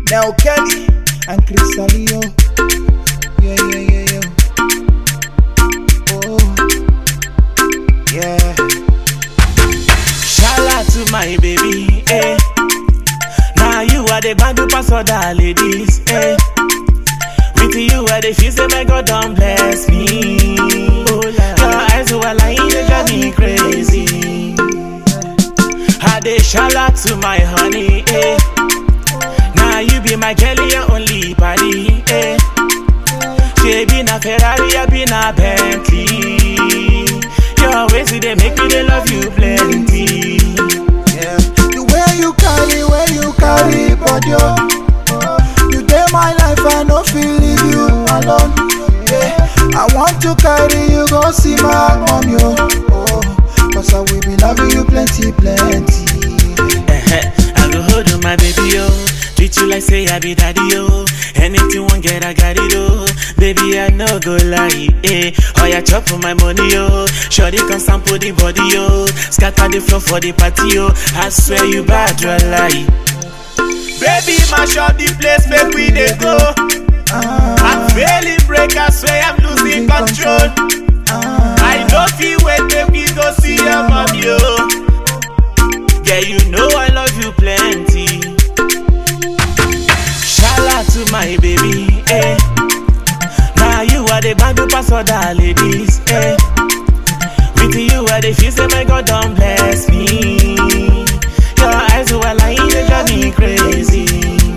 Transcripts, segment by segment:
Nell Kelly and Cristalio. Yeah, yeah, yeah, yeah. Oh, yeah. Shout out to my baby, eh. Now you are the band pass other ladies, eh. With you I the feel say my God don't bless me. Oh, Your eyes were lying, they drive me crazy. I dey shout out to my honey, eh. Now you be my girl, your only body, eh. She be na Ferrari, I be na Bentley. Your ways they make me they love you plenty. Yeah. The way you carry, way you carry, body, oh. You day my life, I no feel leave you alone. Yeah. I want to carry you, go see my mom, yo. Oh, cause I will be loving you plenty, plenty. Eh-heh, I go hold on my baby, yo. Treat you like say I be daddy, yo. Anything one get, I got it, oh. Baby, I no go lie, eh. Oh, yeah, chop for my money, yo. Shorty come sample the body, yo. Scatter the floor for the party, yo. I swear you bad, you lie. Baby, mash up the place, make we dey go. I'm failing break, I swear I'm losing control. I don't feel wait, make me go see your mommy, yo. Yeah, you know I love you plenty. Shout out to my baby, eh. Now you are the band pass other ladies, eh. With you I the feel say my God don't bless me. Your eyes were lying, they drive me crazy.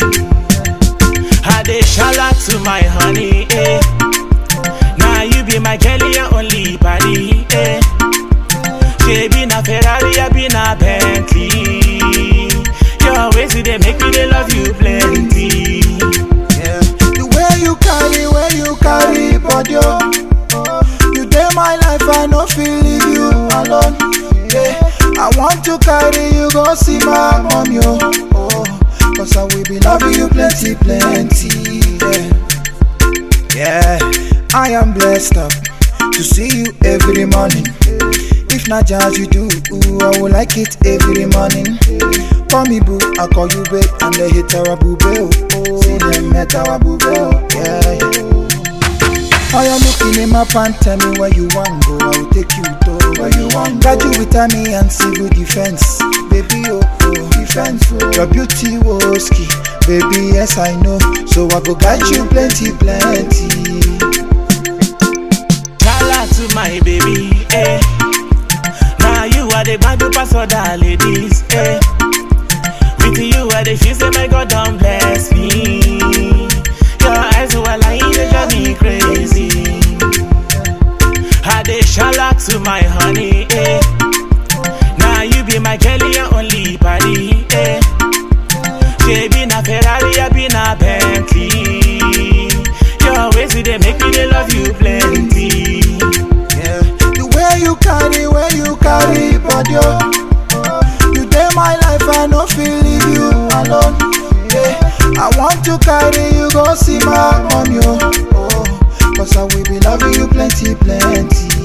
I dey shout out to my honey, eh. Now you be my girl, your only body, eh. She be na Ferrari, I be na Bentley. Your ways they make me they love you plenty. Yeah. The way you carry, way you carry, body, oh. You day my life, I no feel leave you alone. Yeah. I want to carry you, go see my mom, yo. Oh, cause I will be loving you plenty, plenty. Yeah. Yeah, I am blessed up to see you every morning. If not jazz you do, ooh, I will like it every morning. Call me boo, I call you babe, and the hit our boo oh, oh. See them met our boo oh, yeah, yeah. I am looking in my pants, tell me where you want go, I will take you to where you want. Got you with me and civil defense, baby oh, oh defense oh. Your beauty was key, baby yes I know, so I go got you plenty, plenty. Shout out to my baby, eh. Now you are the band pass other ladies, eh. With you I the feel say my God don't bless me. Your eyes were lying, they drive me crazy. I dey shout out to my honey, eh. Now you be my girl, your only body, eh. She be na Ferrari, I be na Bentley. Your ways they make me they love you plenty. Yeah. The way you carry, way you carry, body, oh. You day my life, I no feel leave you alone. Yeah. I want to carry you, go see my mom, yo. Oh, cause I will be loving you plenty, plenty.